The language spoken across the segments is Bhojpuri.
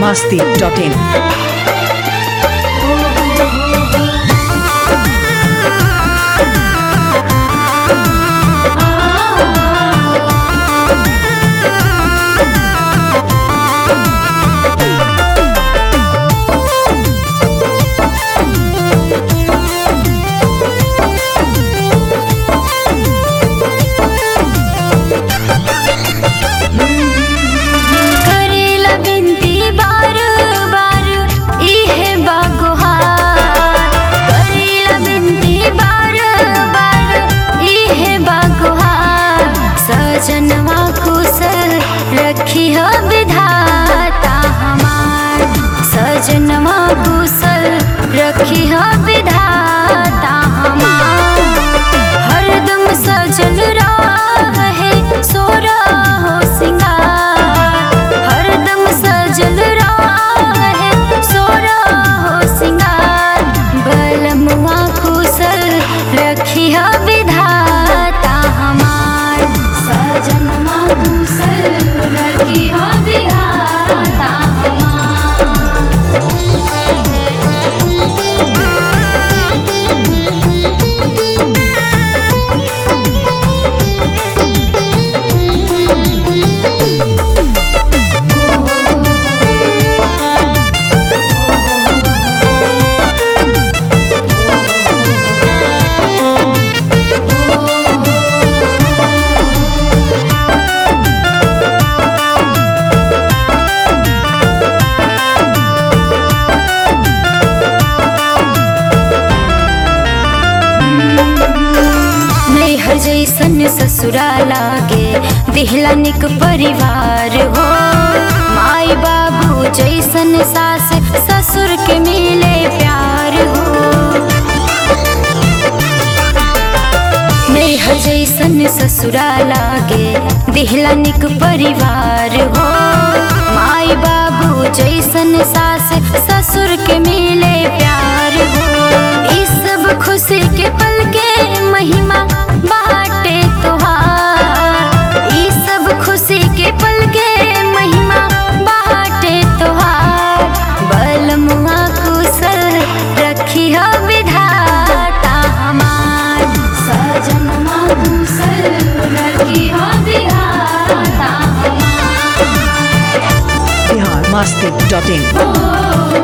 masti.in. करेला बिनती बार बार इहे बागुहार करेला बिनती बार बार इहे बागुहार सजनवा कुशल रखी हो विधाता हमार सजनवा कुशल रखी हो विधाता हमार हरदम सजल रहे सोरा हो सिंगार हरदम सजल रहे सोरा हो सिंगार बलमुआ कुशल रखी हो विधाता हमार सजनवा कुशल रखी हो विधाता हमार नैहर जैसन ससुरा लागे दिहला निक परिवार हो माई बाबू जैसन सास ससुर के मिले प्यार हो नैहर जैसन ससुरा लागे दिहला निक परिवार हो माई बाबू जैसन सास ससुर के मिले प्यार हो ई सब खुशी के पल के महिमा बाटे तोहार ई सब खुशी के पल के महिमा बाटे तोहार बलमुआ कुशल रखी हो विधाता हमार सजनमा कुशल रखी हो विधाता Bihar masti.in.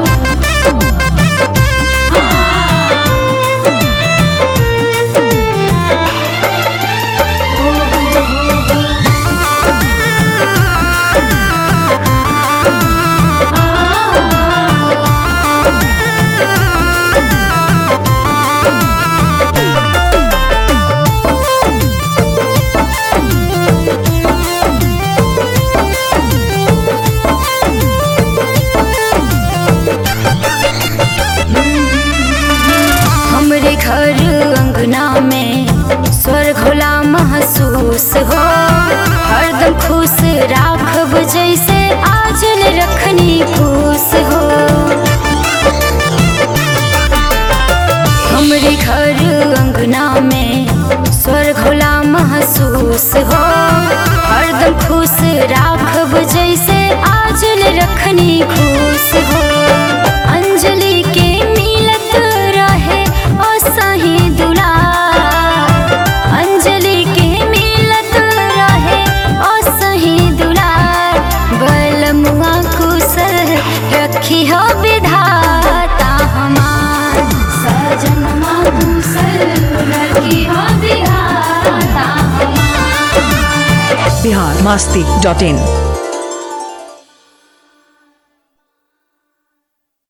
हमरे घर अंगना में स्वर्ग होला महसूस हो हरदम खुश राखब जैसे आजल रखनी खुश हो हमरे घर अंगना में स्वर्ग होला महसूस हो हरदम खुश राखब जैसे आजल रखनी खुश हो अंजलि के मिलत रहे ओ सही दुलार अंजलि के मिलत रहे ओ सही दुलार बलमुआ कुशल रखी हो विधाता हमार सजनमा कुशल रखी हो विधाता हमार Bihar masti.in.